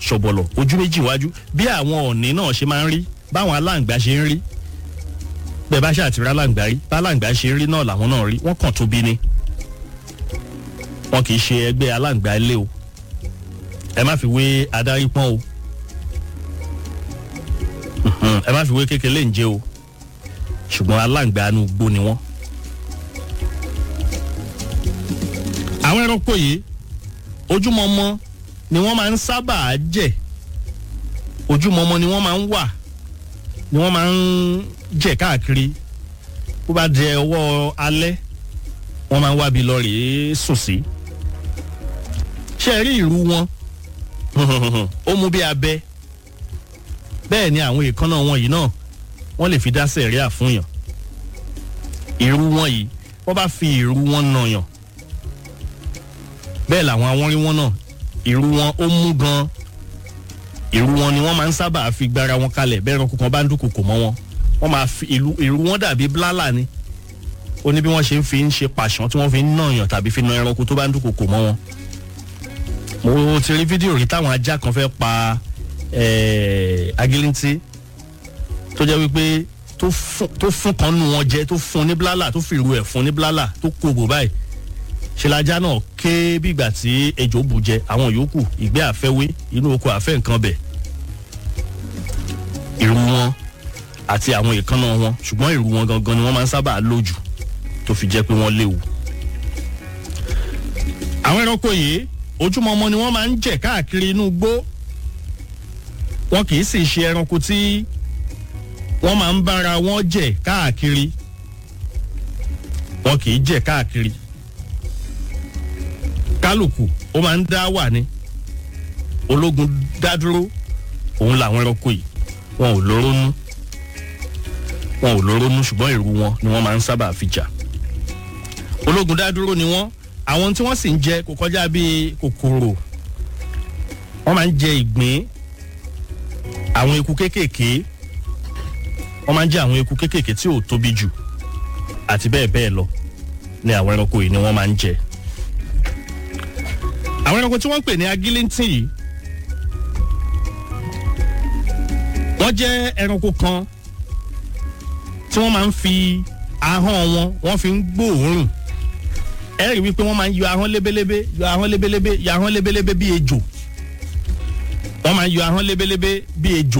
ṣọ̀bọ̀lọ̀ ojú méjì iwájú bí àwọn ọ̀nì náà ṣe máa ń rí báwọn aláǹgbá ṣe ń rí bẹ́ẹ̀ bá ṣàtìrí aláǹgbá rí bá aláǹgbá ṣe ń rí náà làwọn náà rí wọ́n kàn tóbi ni wọn kì í ṣe ẹgbẹ́ aláǹgbá ilé o ẹ má fi wé adarí pọ́n o Mhm, ẹ má fi wé kékeré ń jẹ o ṣùgbọ́n aláǹgbá inú igbó ni wọ́n. àwọn ẹranko yìí ojúmọmọ ni wọ́n máa ń sábà jẹ ojúmọmọ ni wọ́n máa ń wà ni wọ́n máa ń jẹ káàkiri bó bá jẹ ọwọ́ alẹ́ wọ́n máa ń wábi lọ rèé sùn sí. ṣé ẹ rí ìrù wọn ó mú bí abẹ bẹ́ẹ̀ ni àwọn èèkánná wọn yìí náà wọ́n lè fi dá sẹ̀ríà fún yàn ìrù wọn yìí wọ́n bá fi ìrù wọn nà yàn bẹ́ẹ̀ làwọn awọ́nrí wọn náà ìrù wọn ó mú gan ìrù wọn ni wọ́n máa ń sábà fi gbára wọn kalẹ̀ bẹ́ẹ̀ ẹranko kan bá ń dúnkòkò mọ́ wọn wọ́n máa fi ìlú ìrù wọn dàbí blálà ni ó ní bí wọ́n ṣe ń fi ń ṣe pàṣán tí wọ́n fi ń nà yàn tàbí fi na ẹranko tó bá ń dúnkòkò mọ́ wọn mo ti rí fídíò rí táwọn ajá kan fẹ́ pa eh, agilinti tó jẹ́ wípé tó fún tó fún kan nù wọn jẹ tó fún ní blálà tó fi ìrù ẹ̀ fún ní blálà tó kó bò báyìí ṣe lajá náà ké bígbà tí ejò bù jẹ àwọn yòókù ìgbẹ́ àfẹ́wé inú oko àfẹ́ nǹkan bẹ̀ ìrù wọn àti àwọn èékánná wọn ṣùgbọ́n ìrù wọn gangan ni wọ́n máa ń sábà lò jù tó fi jẹ́ pé wọ́n léwu. àwọn ẹranko yìí ojúmọmọ ni wọ́n máa ń jẹ káàkiri inú igbó wọn kì í sì ṣe ẹranko tí wọ́n máa ń bára wọn jẹ káàkiri wọn kì í jẹ káàkiri kálukú ó máa ń dá wà ní ológun dádúró òun làwọn ẹranko yìí wọn ò lórónú wọn ò lórónú ṣùgbọ́n ìrù wọn ni wọ́n máa ń sábà fi jà ológun dádúró ni wọ́n àwọn tí wọ́n sì ń jẹ kò kọjá bíi kòkòrò wọ́n máa ń jẹ ìgbín àwọn eku kéékèèké wọ́n máa ń jẹ àwọn eku kéékèèké tí ò tóbi jù àti bẹ́ẹ̀ bẹ́ẹ̀ lọ ni àwọn ẹranko yìí ni wọ́n máa ń jẹ àwọn ẹranko tí wọ́n ń pè ní agilintin yìí wọ́n jẹ́ ẹranko kan tí wọ́n máa ń fi ahọ́n wọn wọ́n fi ń gbóòórùn ẹ rí wípé wọ́n máa ń yọ ahọ́n lébélébé yọ ahọ́n lébélébé yọ ahọ́n lébélébé bí ejò wọ́n máa ń yọ ahọ́n lébélébé bí ejò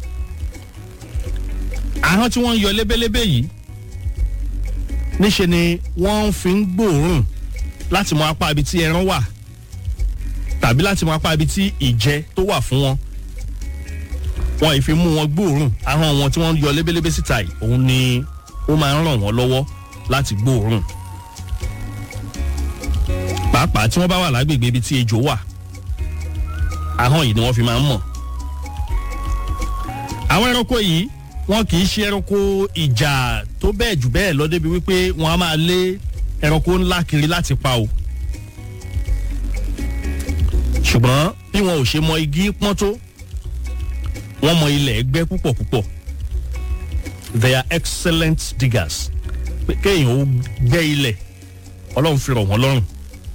ahọ́n tí wọ́n ń yọ lébélébé yìí níṣe ni wọ́n fi ń gbóòórùn láti mọ apá ibi tí ẹran wà tàbí láti mọ apá ibi tí ìjẹ tó wà fún wọn wọn ì fi mú wọn gbóòórùn ahọ́n wọn tí wọ́n yọ lébélébé síta yìí òun ni ó máa ń ràn wọ́n lọ́wọ́ láti gbóòórùn pàápàá tí wọ́n bá wà lágbègbè ibi tí ejò wà ahọ́n yìí ni wọ́n fi máa ń mọ̀ àwọn ẹranko yìí wọn kì í ṣe ẹranko ìjà tó bẹ́ẹ̀ jù bẹ́ẹ̀ lọ débi wípé wọ́n á máa lé ẹranko ńlá kiri láti pa o ṣùgbọ́n bí wọn ò ṣe mọ igi pọ́n tó wọ́n mọ ilẹ̀ ẹgbẹ́ púpọ̀ púpọ̀ they are excellent diggers pé kéèyàn ó gbẹ́ ilẹ̀ ọlọ́run fi rọ̀ wọ́n lọ́rùn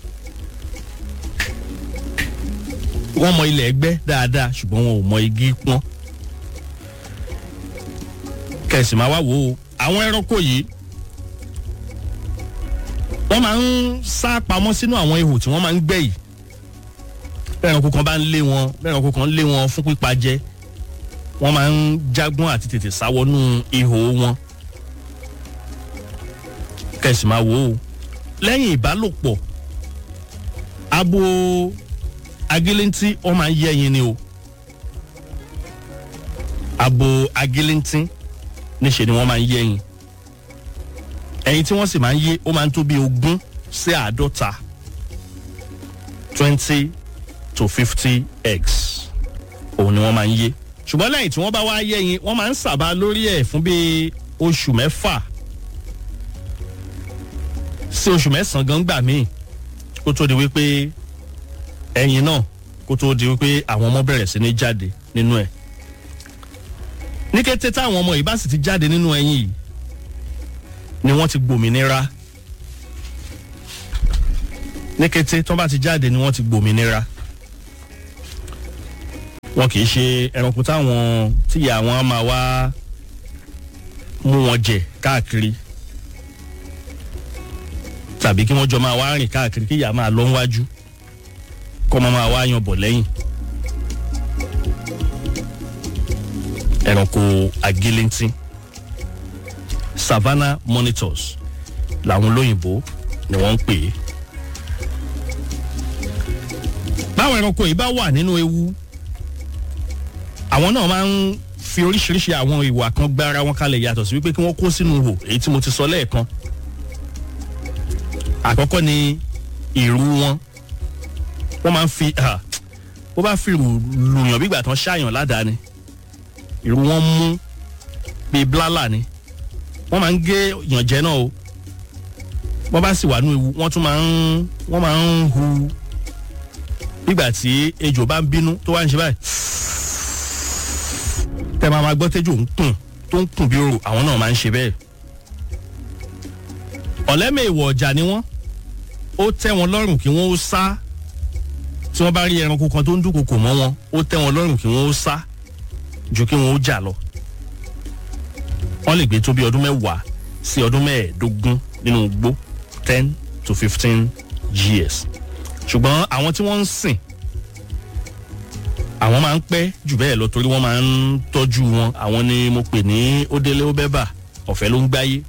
wọ́n mọ ilẹ̀ ẹgbẹ́ dáadáa ṣùgbọ́n wọn ò mọ igi pọ́n kẹ̀sì máa wá wò ó àwọn ẹranko yìí wọ́n máa ń sá pamọ́ sínú àwọn ihò tí wọ́n máa ń gbẹ́ yìí bẹ́ẹ̀ ẹranko kan bá ń lé wọn bẹ́ẹ̀ ẹranko kan lé wọn fún pípa jẹ wọ́n máa ń jágbọ́n àti tètè sáwọnú ihò wọn kẹ̀sì máa wò ó lẹ́yìn ìbálòpọ̀ abo agilinti wọ́n máa ń yé ẹyin ni o abo agilinti níṣe ni wọ́n máa ń yé ẹyin ẹyin tí wọ́n sì máa ń yé ó máa ń tó bí ogún sí àádọ́ta twenty to fifty eggs òun ni wọ́n máa ń yé ṣùgbọ́n lẹ́yìn tí wọ́n bá wá yé ẹyin wọ́n máa ń sàbà lórí ẹ̀ fún bíi oṣù mẹ́fà sí oṣù mẹ́sàn-án gan gbà míì kó tó di wípé ẹyin náà kó tó di wípé àwọn ọmọ bẹ̀rẹ̀ sí ní jáde nínú ẹ̀ ní kété táwọn ọmọ yìí bá sì ti jáde nínú ẹyin yìí ni wọ́n ti gbòmìnira ní kété tó bá ti jáde ni wọ́n ti gbòmìnira wọn kì í ṣe ẹranko táwọn tíyà wọn á máa wá mú wọn jẹ káàkiri tàbí kí wọ́n jọ máa wá rìn káàkiri kí ìyá máa lọ níwájú kọ́ máa máa wá yan bọ̀ lẹ́yìn. ẹranko agilintí savannah monitors làwọn olóyìnbó ni wọ́n ń pè é. báwọn ẹranko yìí bá wà nínú ewu àwọn náà máa ń fi oríṣiríṣi àwọn ìwà kan gbára wọn kalẹ̀ yàtọ̀ sí wípé kí wọ́n kó sínú ihò èyí tí mo ti sọ lẹ́ẹ̀kan àkọ́kọ́ ni ìrù wọn wọ́n máa ń fi bó bá fi lùyàn bígbà tán ṣàyàn ládàá ni ìrù wọn mú bíi blálà ni wọ́n máa ń gé yànjẹ́ náà o wọ́n bá sì wà nínú ewu wọ́n tún máa ń wọ́n máa ń hu bígbà tí ejò bá ń bínú tó wá ń ṣe báyìí tẹ́ máa ma gbọ́ tẹ́jọ́ ń kùn tó ń kùn bí orò àwọn náà máa ń ṣe bẹ́ẹ̀ ọ̀lẹ́mẹ̀ ìwọ̀ ọ̀jà ni wọ́n ó tẹ́ wọn lọ́rùn kí wọ́n ó sá tí wọ́n bá rí ẹranko kan tó ń dúnkokò mọ́ wọn ó tẹ́ wọn lọ́rùn kí wọ́n ó sá ju kí wọ́n ó jà lọ. wọ́n lè gbé tó bí ọdún mẹ́wàá sí ọdún mẹ́ẹ̀ẹ́dógún nínú igbó ten to fifteen years. ṣùgbọ́n àwọn tí wọ́n ń sìn àwọn máa ń pẹ́ jù bẹ́ẹ̀ lọ torí wọ́n máa ń tọ́jú wọn àwọn ni mo pè ní ó délé ó bẹ́ bà ọ̀fẹ́ ló ń gbáyé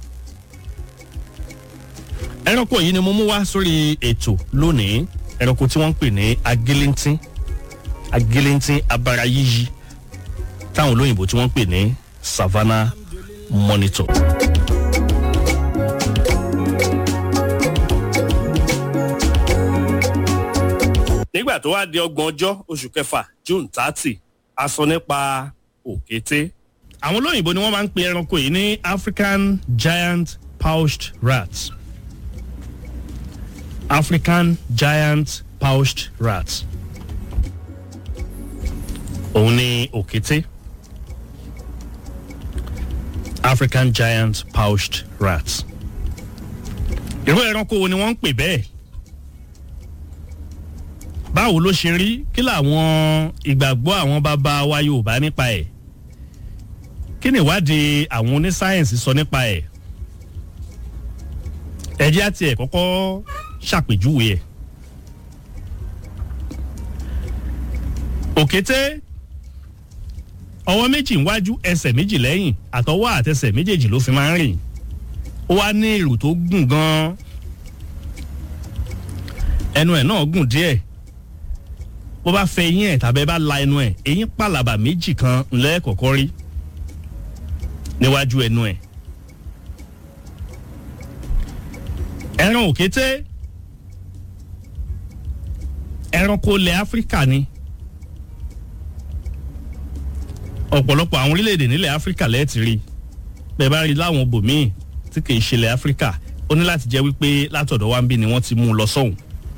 ẹranko yìí ni mo mú wá sórí ètò lónìí ẹranko tí wọ́n ń pè ní agilintí agilintí abara yíyí táwọn olóyìnbó tí wọ́n ń pè ní savannah monitor. nígbà tó wá di ọgbọ̀n ọjọ́ oṣù kẹfà june thirty a sọ nípa òkété àwọn olóyìnbó ni wọ́n máa ń pe ẹranko yìí ní african giant pouched rat. African giant pouched rat. Òun ni òkété. African giant pouched rat. Irú ẹranko wo ni wọ́n ń pè bẹ́ẹ̀? Báwo ló ṣe rí? Kí làwọn ìgbàgbọ́ àwọn bàbá wa Yorùbá nípa ẹ̀? Kí ni ìwádìí àwọn onísáyẹ̀nsì sọ nípa ẹ̀? Ẹ̀jẹ̀ àti ẹ̀ kọ́kọ́ ṣàpèjúwe ẹ̀. òkété ọwọ́ méjì níwájú ẹsẹ̀ méjì lẹ́yìn àtọwọ́ àtẹsẹ̀ méjèèjì ló fi máa ń rìn ó wá ní ìrù tó gùn gan-an ẹnu ẹ̀ náà gùn díẹ̀ bó bá fẹ eyín ẹ̀ tàbí bá la ẹnu ẹ̀ eyín pàlàbà méjì kan lẹ́ẹ̀kọ̀kọ́ rí níwájú ẹnu ẹ̀ ẹran òkété ẹranko ilẹ̀ áfíríkà ni ọ̀pọ̀lọpọ̀ àwọn orílẹ̀-èdè nílẹ̀ áfíríkà lẹ́ẹ̀tì rí bẹ́ẹ̀ bá rí láwọn bòmíì tí kì í ṣe ilẹ̀ áfíríkà ó ní láti jẹ́ wípé látọ̀dọ̀ wa ń bí ni wọ́n ti mú un lọ sọ́hùn.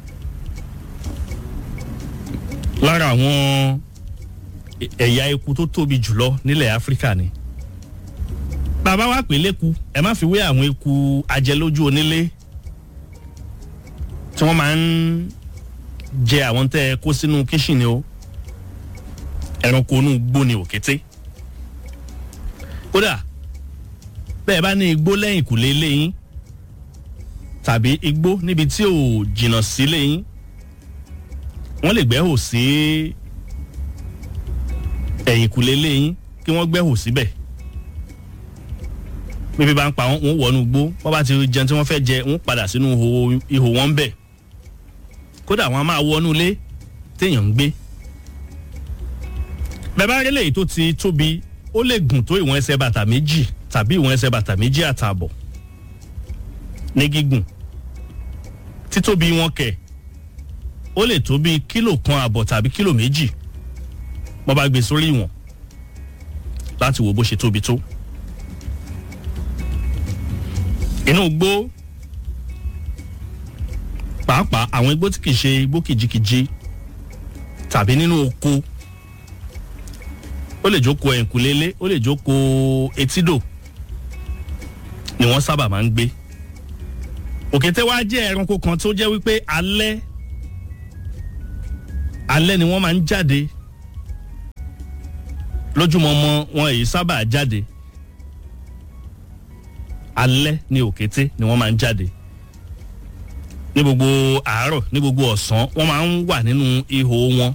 lára àwọn ẹ̀yà eku tó tóbi jùlọ nílẹ̀ áfíríkà ni bàbá wa pè léku ẹ má fi wé àwọn eku ajẹlójú onílé tí wọ́n máa ń jẹ àwọn tẹ́ ẹ kó sínú kíṣìnì o ẹranko inú igbó ni òkété kódà bẹ́ẹ̀ bá ní igbó lẹ́yìn kùlé léyìn tàbí igbó níbi tí ò jìnnà sí léyìn wọ́n lè gbẹ́hò sí ẹ̀yìn kùlé léyìn kí wọ́n gbẹ́hò síbẹ̀ bíbí bá ń pa wọ́n wọnú igbó wọ́n bá ti jẹun tí wọ́n fẹ́ jẹ wọ́n padà sínú ihò wọn bẹ̀ kódà wọ́n á máa wọnú ilé téèyàn ń gbé bẹ́ẹ̀ bá rí lèyí tó ti tóbi ó lè gùn tó ìwọ̀n ẹsẹ̀ bàtà méjì tàbí ìwọ̀n ẹsẹ̀ bàtà méjì àtààbọ̀ ní gígùn títóbi wọn kẹ̀ ó lè tó bíi kílò kan àbọ̀ tàbí kílò méjì wọ́n bá gbé sórí ìwọ̀n láti wo bó ṣe tóbi tó. inú igbó pàápàá àwọn igbó tí kìí ṣe igbó kìjikìji tàbí nínú oko ó lè jókòó ẹ̀ǹkùlélé ó lè jókòó etídò ni wọ́n sábà máa ń gbé òkété wá jẹ́ ẹranko kan tó jẹ́ wípé alẹ́ alẹ́ ni wọ́n máa ń jáde lójúmọmọ wọn èyí sábà jáde alẹ́ ní òkété ni wọ́n máa ń jáde ní gbogbo àárọ̀ ní gbogbo ọ̀sán wọ́n máa ń wà nínú ihò wọn.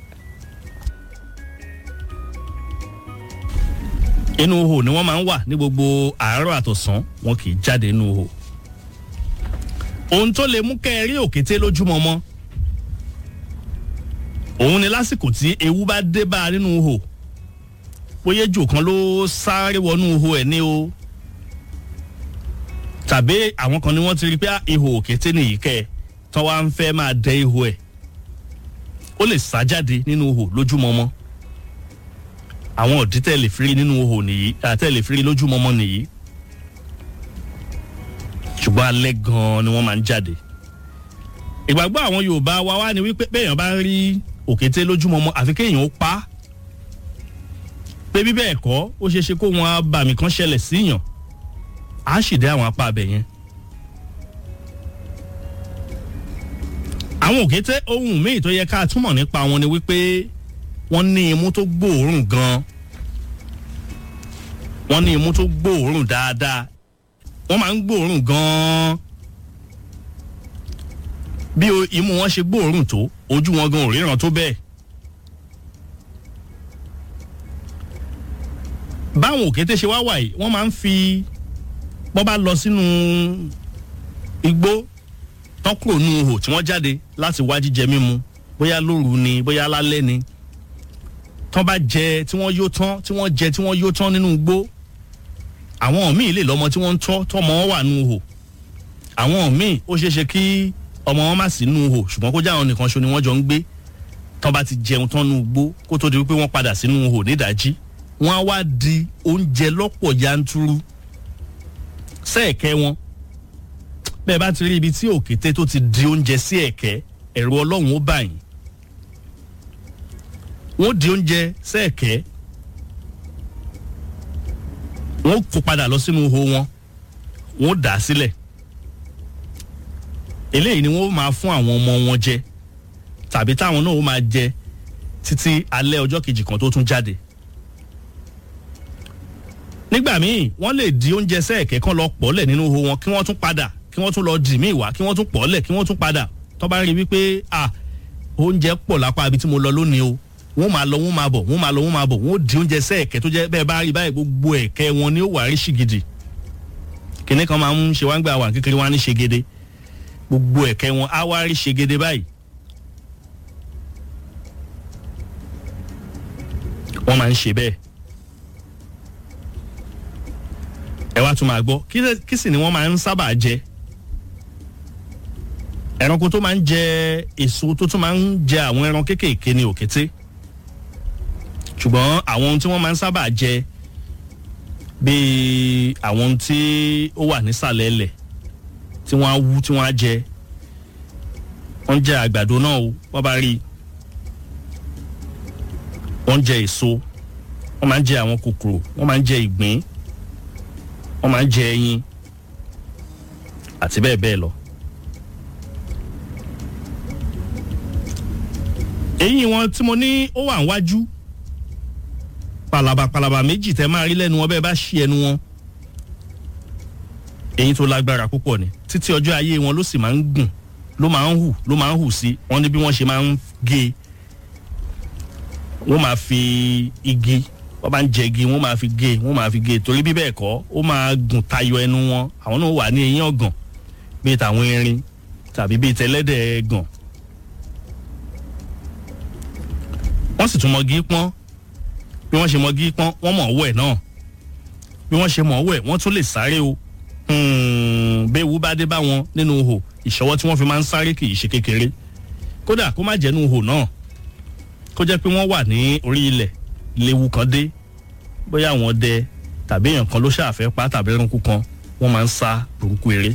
inú ihò ni wọ́n máa ń wà ní gbogbo àárọ̀ àtọ̀sán wọn kì í jáde nínú ihò. ohun tó lè mú kẹ́ ẹ rí òkété lójúmọmọ òun ni lásìkò tí ewu bá dé bá a nínú ihò bóyá ejò kan ló sáré wọnú ihò ẹ̀ ní o tàbí àwọn kan ni wọ́n ti rí pé ihò òkété nìyí kẹ́ ẹ tán wá ń fẹ́ máa dẹ ihò ẹ̀ ó lè sá jáde nínú ihò lójúmọmọ àwọn òdí tẹ̀ lè firi nínú ihò nìyí àtẹ̀ lè firi lójúmọmọ nìyí ṣùgbọ́n alẹ́ gan-an ni wọ́n máa ń jáde ìgbàgbọ́ àwọn Yorùbá wa wá ni wípé bẹ́ẹ̀yàn bá rí òkété lójúmọmọ àfi kéèyàn ó pa á pé bí bẹ́ẹ̀ kọ́ ó ṣeé ṣe kó wọn abàmì kan ṣẹlẹ̀ síyàn á sì dé àwọn apá abẹ yẹn. àwọn òkété ohun míì tó yẹ ká túmọ̀ nípa wọn ni wípé wọ́n ní imú tó gbòòrùn gan wọ́n ní imú tó gbòòrùn dáadáa wọ́n máa ń gbòòrùn gan bí imú wọn ṣe gbòòrùn tó ojú wọn gan ò ríran tó bẹ́ẹ̀. báwọn òkété ṣe wá wà yìí wọ́n máa ń fi bọ́ bá lọ sínú igbó tọ́kùrò nu ihò tí wọ́n jáde láti wá jíjẹ mímu bóyá lóru ni bóyá lálẹ́ ni tán bá jẹ tí wọ́n yó tán tí wọ́n jẹ tí wọ́n yó tán nínú igbó àwọn míì lè lọ́mọ tí wọ́n ń tọ́ tọ́mọ wọn wà nù ihò àwọn míì ó ṣeé ṣe kí ọmọ wọn má sí nù ihò ṣùgbọ́n kó jẹ́ àwọn nìkan ṣo ni wọ́n jọ ń gbé tán bá ti jẹun tán nù igbó kó tó di wípé wọ́n padà sínú ihò nídàájí wọ́n á wá di oúnjẹ lọ́pọ̀ yanturu sẹ́ẹ̀kẹ́ wọn bẹ́ẹ̀ bá ti rí ibi tí òkété tó ti di oúnjẹ sí ẹ̀kẹ́ ẹ̀rù ọlọ́run ó bà yín wọ́n di oúnjẹ sẹ́ẹ̀kẹ́ wọ́n kó padà lọ sínú ihò wọn wọ́n dà á sílẹ̀ eléyìí ni wọ́n máa fún àwọn ọmọ wọn jẹ tàbí táwọn náà ó máa jẹ títí alẹ́ ọjọ́ kejì kan tó tún jáde nígbà míì wọ́n lè di oúnjẹ sẹ́ẹ̀kẹ́ kan lọ pọ̀lẹ̀ nínú ihò wọn kí wọ́n tún padà kí wọ́n tún lọ dì mí wá kí wọ́n tún pọ̀lẹ̀ kí wọ́n tún padà tó bá rí wípé à oúnjẹ pọ̀ lápá ibi tí mo lọ lónìí o wọ́n máa lọ wọ́n máa bọ̀ wọ́n máa lọ wọ́n máa bọ̀ wọ́n di oúnjẹ sẹ́ẹ̀kẹ́ tó jẹ́ bẹ́ẹ̀ bá rí báyìí gbogbo ẹ̀kẹ́ wọn ni ó wà rí ṣìgìdì kìnní kan máa ń ṣe wá ń gbà wà kékeré wá ní ṣègede gbogbo ẹ̀kẹ́ wọn á wá rí ṣègede báyìí wọ́n máa ń ṣe bẹ́ẹ̀ ẹ wá tún máa gbọ́ kí sì ni wọ́n máa ń sábà jẹ ẹranko tó máa ń jẹ èso tó tún máa ń jẹ àwọn ẹran kéékèèké ní òkété ṣùgbọ́n àwọn ohun tí wọ́n máa ń sábà jẹ bíi àwọn ohun tí ó wà nísàlẹ̀ ẹlẹ̀ tí wọ́n á wú tí wọ́n á jẹ wọ́n jẹ àgbàdo náà o wọ́n bá rí i wọ́n jẹ èso wọ́n máa ń jẹ àwọn kòkòrò wọ́n máa ń jẹ ìgbín wọ́n máa ń jẹ ẹyin àti bẹ́ẹ̀ bẹ́ẹ̀ lọ. eyín wọn tí mo ní ó wà níwájú palaba palaba méjì tẹ máa rí lẹ́nu wọn bẹ́ẹ̀ bá ṣí ẹnu wọn eyín tó lágbára púpọ̀ ni títí ọjọ́ ayé wọn ló sì máa ń gùn ló máa ń hù ló máa ń hù sí wọn ní bí wọ́n ṣe máa ń gé wọ́n máa fi igi wọ́n bá ń jẹ igi wọ́n máa fi gé wọ́n máa fi gé torí bí bẹ́ẹ̀ kọ́ ó máa gùn tayọ ẹnu wọn àwọn náà wà ní eyín ọ̀gàn bíi tàwọn erin tàbí bíi tẹlẹ́dẹ̀ ẹ̀gàn. wọ́n sì tún mọ̀gí pọ́n bí wọ́n ṣe mọ̀gí pọ́n wọ́n mọ̀ ọwọ́ ẹ̀ náà bí wọ́n ṣe mọ̀ ọwọ́ ẹ̀ wọ́n tún lè sáré o bẹ́ẹ̀ wú bá dé bá wọn nínú ihò ìṣọwọ́ tí wọ́n fi máa ń sáré kì í ṣe kékeré kódà kó má jẹ́ nínú ihò náà kó jẹ́ pé wọ́n wà ní orí ilẹ̀ léwu kan dé bóyá àwọn ọdẹ tàbí èèyàn kan ló ṣàfẹ́ pa tàbí ẹranko kan wọ́n máa ń sá burúkú eré.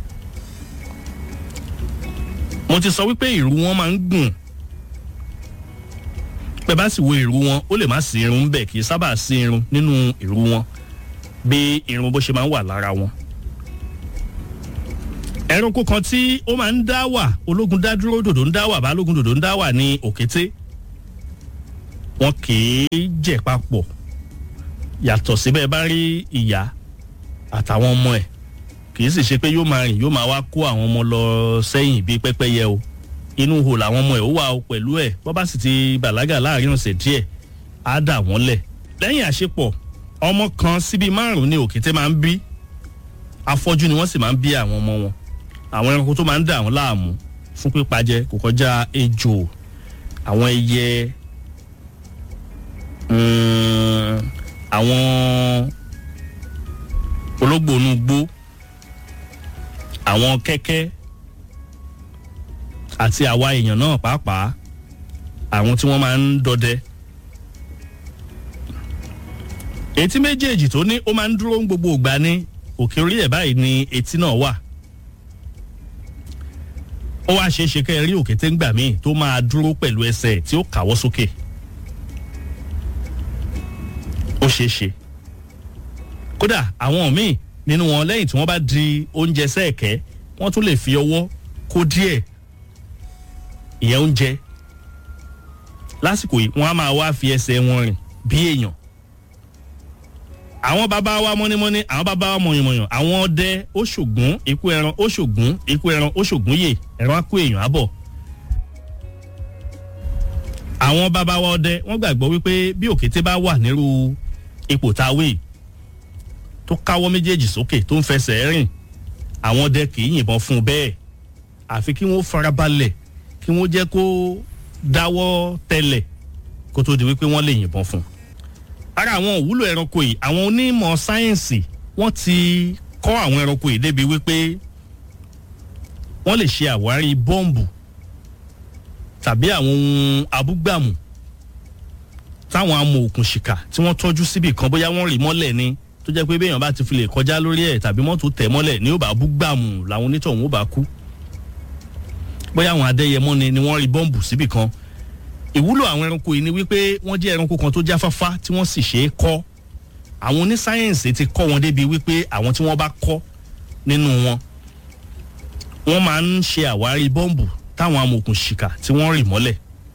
mo ti sọ wípé ìrù wọn máa ń gùn pẹ bá sì wo ìrù wọn ó lè má sí irun bẹ́ẹ̀ kì í sábà sí irun nínú ìrù wọn bí irun bó ṣe máa ń wà lára wọn. ẹranko kan tí ó máa ń dá wà ológun dá dúró dòdò ń dá wà balógun dòdò ń dá wà ní òkété wọn kì í jẹ papọ̀ yàtọ̀ síbẹ̀ bá rí ìyá àtàwọn ọmọ ẹ̀ kì í sì ṣe pé yóò máa rìn yóò máa wá kó àwọn ọmọ lọ sẹ́yìn bíi pẹ́pẹ́yẹ o inú ihò làwọn ọmọ ẹ̀ ó wà o pẹ̀lú ẹ̀ bọ́ bá sì ti bàlágà láàrin ọ̀sẹ̀ díẹ̀ á dà wọ́n lẹ̀ lẹ́yìn àṣepọ̀ ọmọ kan síbi márùn-ún ni òkété máa ń bí afọ́jú ni wọ́n sì máa ń bí àwọn ọmọ wọn àwọn ẹranko tó máa ń dà wọ́n láàmú fún pípa jẹ kò kọjá ejò àwọn ẹyẹ mm, àwọn ológbò inú igbó àwọn kẹ́kẹ́ àti àwa èèyàn náà pàápàá àwọn tí wọ́n máa ń dọdẹ etí méjèèjì tó ní ó máa ń dúró gbogbo ìgbà ní òkè orí ẹ̀ báyìí ni etí náà wà ó wá ṣeé ṣe kẹ́ ẹ rí òkété ńgbà míì tó máa dúró pẹ̀lú ẹsẹ̀ tí ó kàwọ́ sókè ó ṣeé ṣe kódà àwọn míì nínú wọn lẹ́yìn tí wọ́n bá di oúnjẹ sẹ́ẹ̀kẹ́ wọ́n tún lè fi ọwọ́ kó díẹ̀ ìyẹn oúnjẹ lásìkò yìí wọ́n á máa wá fi ẹsẹ̀ wọn rìn bí èèyàn àwọn bàbá wa mọ́nímọ́ní àwọn bàbá wa mọ̀yànmọ̀yàn àwọn ọdẹ ó ṣògùn ikú ẹran ó ṣògùn ikú ẹran ó ṣògùn yè ẹran á kó èèyàn á bọ̀. àwọn bàbá wa ọdẹ wọ́n gbàgbọ́ wípé bí òkété bá wà nírú ipò tá a wé tó káwọ́ méjèèjì sókè tó ń fẹsẹ̀ rìn àwọn ọdẹ kì í yìnbọn fún un bẹ́ẹ̀ àfi kí wọ́n farabalẹ̀ kí wọ́n jẹ́ kó dáwọ́ tẹlẹ̀ kó tó di wípé wọ́n lè yìnbọn fún un ara àwọn òwúlò ẹranko yìí àwọn onímọ̀ sáyẹ́ǹsì wọ́n ti kọ́ àwọn ẹranko yìí débi wípé wọ́n lè ṣe àwárí bọ́ǹbù tàbí àwọn ohun abúgbàmù táwọn amòòkùnṣìkà tí wọ́n tọ́jú síbì kan bóyá wọ́n rì mọ́lẹ̀ ni tó jẹ́ pé béèyàn bá ti fi lè kọjá lórí ẹ̀ tàbí mọ́tò tẹ̀ mọ́lẹ̀ ní ó bá búgbàmù làwọn onítọ̀hún ó bá kú bóyá àwọn adẹ́yẹmọ́ ni ni wọ́n rí bọ́ǹbù síbì kan ìwúlò àwọn ẹranko yìí ni wípé wọ́n jẹ́ ẹranko kan tó jáfáfá tí wọ́n sì ṣe é kọ́ àwọn onísáyẹ̀nsì ti kọ́ wọn débi wípé àwọn tí wọ́n bá kọ́ nínú wọn wọ́n máa ń ṣe àwárí bọ́ǹbù táwọn amòòkùnṣìkà tí wọ́n rì mọ́lẹ̀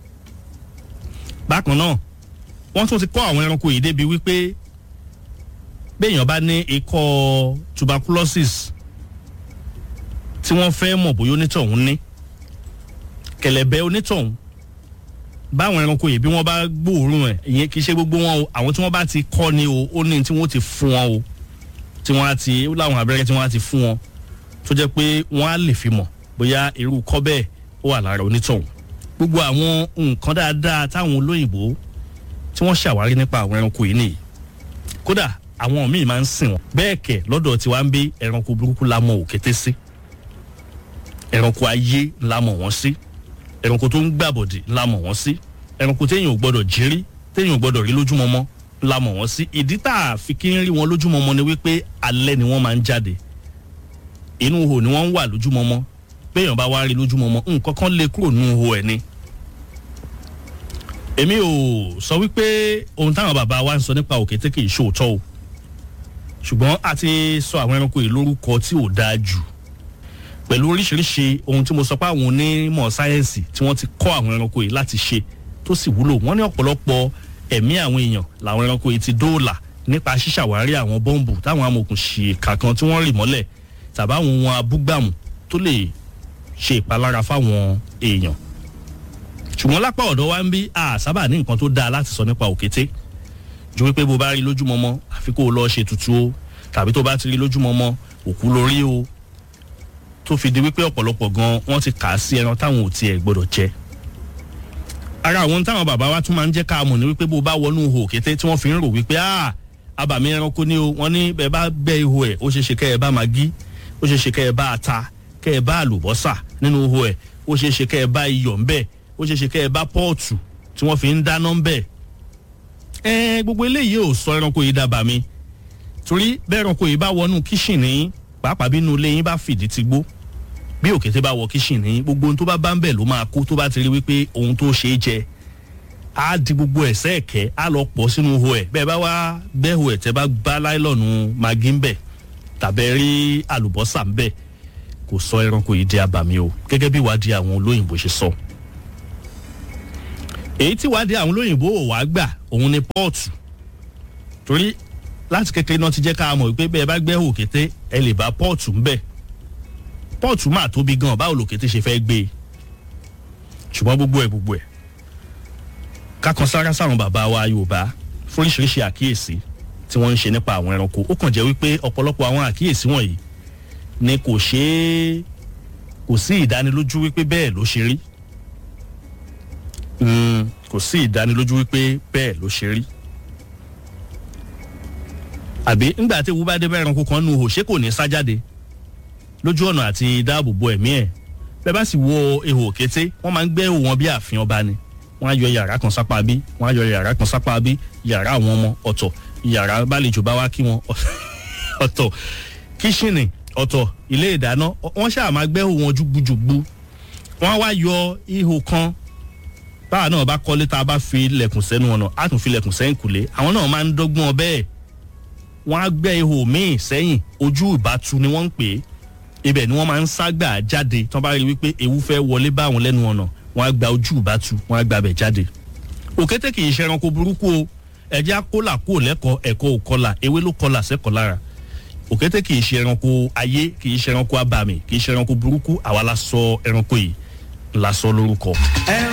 bákan náà wọ́n tún ti kọ́ àwọn ẹranko yìí débi wípé béèyàn bá ní ikọ́ tuberculosis tí wọ́n fẹ́ mọ̀ bóyá onítọ̀hún ní kẹ̀lẹ̀bẹ̀ onítọ̀hún báwọn ẹranko yìí bí wọ́n bá gbóòórùn ẹ̀ ìyẹn kì í ṣe gbogbo wọn o àwọn tí wọ́n bá ti kọ́ ni o ó ní tí wọ́n ti fún wọn o tí wọ́n á ti ó láwọn abẹ́rẹ́ tí wọ́n á ti fún wọn tó jẹ́ pé wọ́n á lè fi mọ̀ bóyá irú kọ́ bẹ́ẹ̀ ó wà lára onítọ̀hún gbogbo àwọn nǹkan dáadáa táwọn olóyìnbó tí wọ́n ṣàwárí nípa àwọn ẹranko yìí nìyí kódà àwọn míì máa ń sìn wọn bẹ́ẹ̀ kẹ̀ lọ́dọ̀ tiwa ń bí ẹranko burúkú la mọ̀ òkété sí ẹranko ayé la mọ̀ wọ́n sí ẹranko tó ń gbàbọ̀dì la mọ̀ wọ́n sí ẹranko téèyàn ò gbọ́dọ̀ jírí téèyàn ò gbọ́dọ̀ rí lójúmọmọ la mọ̀ wọ́n sí ìdí tá a fi kí ń rí wọn lójúmọmọ ni wípé alẹ́ ni wọ́n máa ń jáde inú ihò ni wọ́n ń wà lójúmọmọ béèyàn bá wá rí lójúmọmọ nǹkan kan lè kúrò nínú ihò ẹ̀ ni. èmi ò sọ wípé ohun táwọn bàbá wa ń sọ nípa òkété kì í ṣòótọ́ o ṣùgbọ́n a ti sọ àwọn ẹranko yìí lórúkọ tí ò dáa jù pẹ̀lú oríṣiríṣi ohun tí mo sọ pé àwọn onímọ̀ sáyẹ́ǹsì tí wọ́n ti kọ́ àwọn ẹranko yìí láti ṣe tó sì wúlò wọ́n ní ọ̀pọ̀lọpọ̀ ẹ̀mí àwọn èèyàn làwọn ẹranko yìí ti dóòlà nípa ṣíṣàwárí àwọn bọ́ǹbù táwọn amòòkùn ṣìkà kan tí wọ́n rì mọ́lẹ̀ tàbí àwọn ohun abúgbàmù tó lè ṣe ìpalára fáwọn èèyàn. ṣùgbọ́n lápá ọ̀dọ̀ wa ń bí a sábà ní nǹkan tó dáa láti sọ nípa òkété ju wípé bó bá rí lójúmọmọ àfi kó o lọ ṣe tutù o tàbí tó bá ti rí lójúmọmọ òkú lórí o tó fi di wípé ọ̀pọ̀lọpọ̀ gan wọ́n ti kà á sí ẹran táwọn ò tiẹ̀ gbọ́dọ̀ jẹ. ara àwọn táwọn bàbá wa tún máa ń jẹ́ ká mọ̀ ní wípé bó bá wọnú ihò kété tí wọ́n fi ń rò wípé ah abàmì ẹranko ni o wọ́n ní bẹ́ẹ̀ bá bẹ́ ihò ẹ̀ ó ṣeé ṣe kẹ́ ẹ bá magí ó ṣeé ṣe kẹ́ ẹ bá ata kẹ́ ẹ bá àlùbọ́sà nínú ihò ẹ̀ ó ṣeé ṣe kẹ́ ẹ bá iyọ̀ ńbẹ̀ ó ṣeé ṣe kẹ́ ẹ bá pọ́ọ̀tù tí wọ́n fi ń dáná ńbẹ̀. ẹ gbogbo eléyìí ò sọ ẹranko yìí dábàá mi torí bẹ́ẹ̀ ẹranko yìí bá wọnú kíṣìnì pàápàá bínú ilé yín bá fìdí ti gbó bí òkété bá wọ kíṣìnì gbogbo ohun tó bá bá ń bẹ̀ ló máa kó tó bá ti rí wípé ohun tó ṣe é jẹ á di gbogbo ẹ̀sẹ̀ ẹ̀kẹ́ á lọ pọ̀ sínú ihò ẹ̀ bẹ́ẹ̀ bá wá gbẹ́hò ẹ̀ tẹ́ bá gbá láìlọ́ọ̀nù magi ń bẹ̀ tàbẹ́ rí àlùbọ́sà ń bẹ̀ kò sọ ẹranko yìí di abàmì o gẹ́gẹ́ bí ìwádìí àwọn olóyìnbó ṣe sọ. èyí tí ìwádìí àwọn olóyìnbó ò wá gbà òun ni pọ́ọ̀tù torí láti kékeré náà ti jẹ́ ká mọ̀ wípé bẹ́ẹ̀ bá gbẹ́ òkété ẹ lè bá pọ́ọ̀tù ńbẹ̀ pọ́ọ̀tù máa tóbi gan báwo lòkété ṣe fẹ́ gbé e ṣùgbọ́n gbogbo ẹ̀ gbogbo ẹ̀ kákan sára sáwọn bàbá wa yorùbá fún oríṣiríṣi àkíyèsí tí wọ́n ń ṣe nípa àwọn ẹranko ó kàn jẹ́ wípé ọ̀pọ̀lọpọ̀ àwọn àkíyèsí wọ̀nyí ni kò ṣeé kò sí ìdánilójú wípé bẹ́ẹ̀ ló ṣe rí Mm, kò sí ìdánilójú wípé bẹ́ẹ̀ ló ṣe rí àbí ńgbà tí ewu bá dé bá ẹranko kan nu ihò ṣé kò ní sá jáde lójú ọ̀nà àti dáàbò bo ẹ̀mí ẹ̀ bẹ́ẹ̀ bá sì wo ihò òkété wọ́n máa ń gbẹ́ ihò wọn bí ààfin ọba ni wọ́n á yọ yàrá kan sápá bí wọ́n á yọ yàrá kan sápá bí yàrá àwọn ọmọ ọ̀tọ̀ yàrá bálejò bá wá kí wọn ọ̀tọ̀ kíṣìnì ọ̀tọ̀ ilé ìdáná wọ́n ṣáà máa gbẹ́ ihò wọn jùgbùjùgbù wọ́n á wá yọ ihò kan báwa náà bá kọ́lé tá a bá fi ilẹ̀kùn sẹ́nu ọ̀nà á tún fi ilẹ̀kùn sẹ́yìn kùlé àwọn náà máa ń dọ́gbọ́n bẹ́ẹ̀ wọ́n á gbẹ́ ihò míì sẹ́yìn ojú ìbátu ni wọ́n ń pè é ibẹ̀ ni wọ́n máa ń ságbà jáde tí wọ́n bá rí wípé ewu fẹ́ wọlé bá àwọn lẹ́nu ọ̀nà wọ́n á gba ojú ìbátu wọ́n á gba bẹ̀ jáde. òkété kì í ṣe ẹranko burúkú o ẹ̀jẹ̀ akólà kúrò lẹ́kọ̀ọ́ ẹ̀kọ́ òkọlà ewé ló kọlà sẹ́kọ̀ọ́ lára òkété kì í ṣe ẹranko ayé kì í ṣe ẹranko abàmì kì í ṣe ẹranko burúkú àwa la sọ ẹranko yìí la sọ lórúkọ.